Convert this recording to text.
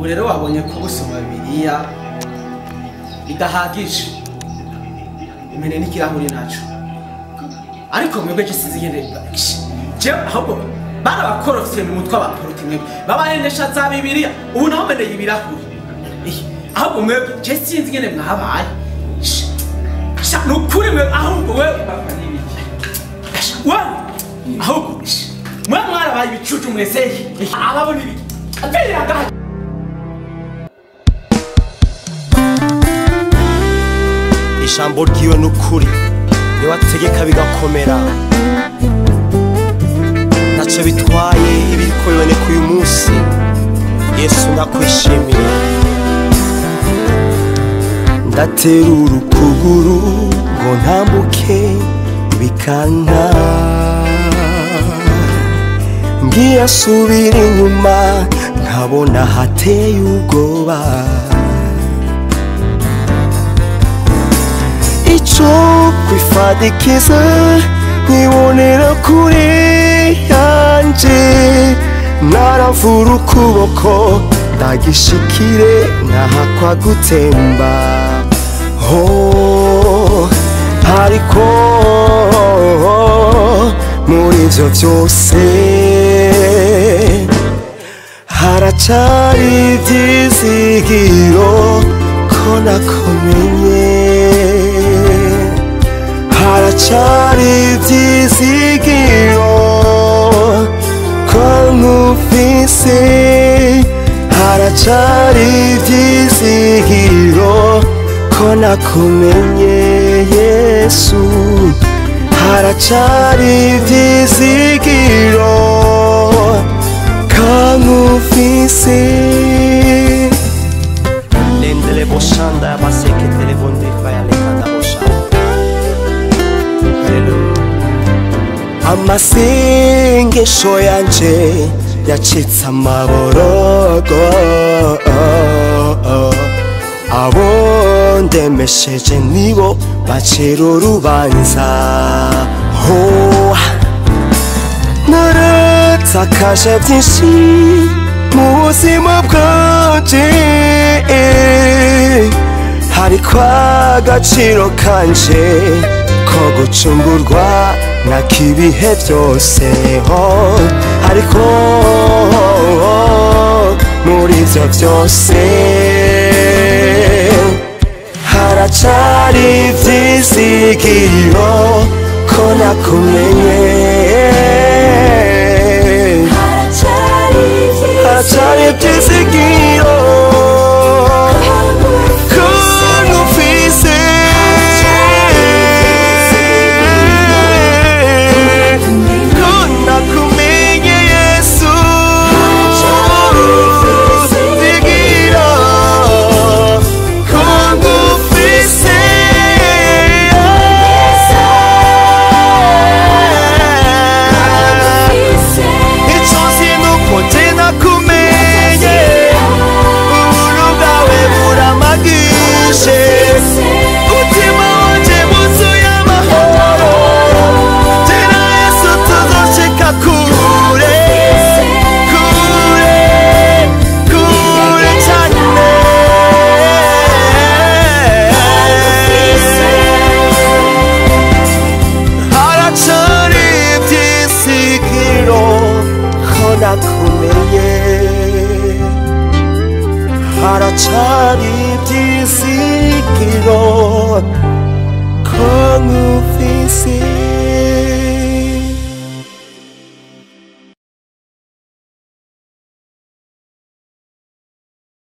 ubu rero wabonye ko gusoma bibiliya bidahagije umene n'ikirahuri naco ariko mwebwe je sinzi ngene je ahubwo barabakorofye mu mutwe abaporoti mwebwe babahendesha za bibiliya ubu naho meneye ibirahuri Eh, ahubwo mwebwe je sinzi ngene mwabaye Sh- sha nukuri mwe ahubwo wewe Sha, wewe ahubwo sh, mwe mwarabaye ibicucu mwese Eh, ababona ibi apeli agahe ijambo ryiwe ni ukuri niwe ategeka bigakomera ntacyo bitwaye ibiriko biboneka uyu munsi yesu ndakwishimiye ndaterura ukuguru ngo ntambuke bikanka ngiye asubira inyuma nkabona hateye ubwoba icyo kwifadikiza nkibonera kure yanje naravura ukuboko ndagishikire nkahakwa gutemba ho ariko muri ibyo byose haracari ibyizigiro ko nakumenye haracari ibyizigiro ko nkufise haracari ibyizigiro ko nakumenye yesu haracari ibyizigiro ko nkufise lendele boshanda yabaseke telefone bayalekanda boshanda amasengesho yanje yacitse amaborogo abo ndemesheje nibo bacira urubanza ho naratakaje byinshi mu buzima bwanje hariko agaciro kanje ko gucungurwa na kibihe byose ho ariko muri ibyo byose haracari ibyizigiro ko nakumenye haracari ibyizigiro ko nkufise ko nakumenye yesu zigira ko nkufise icyo sinuko je nakumenye ubuntu bwawe buramagishe umutima wanje wuzuye amahoro tena yesu tuzoshika kure kure kure cyane haracari ibyisigiro ko nakumenye haracari ibyizigiro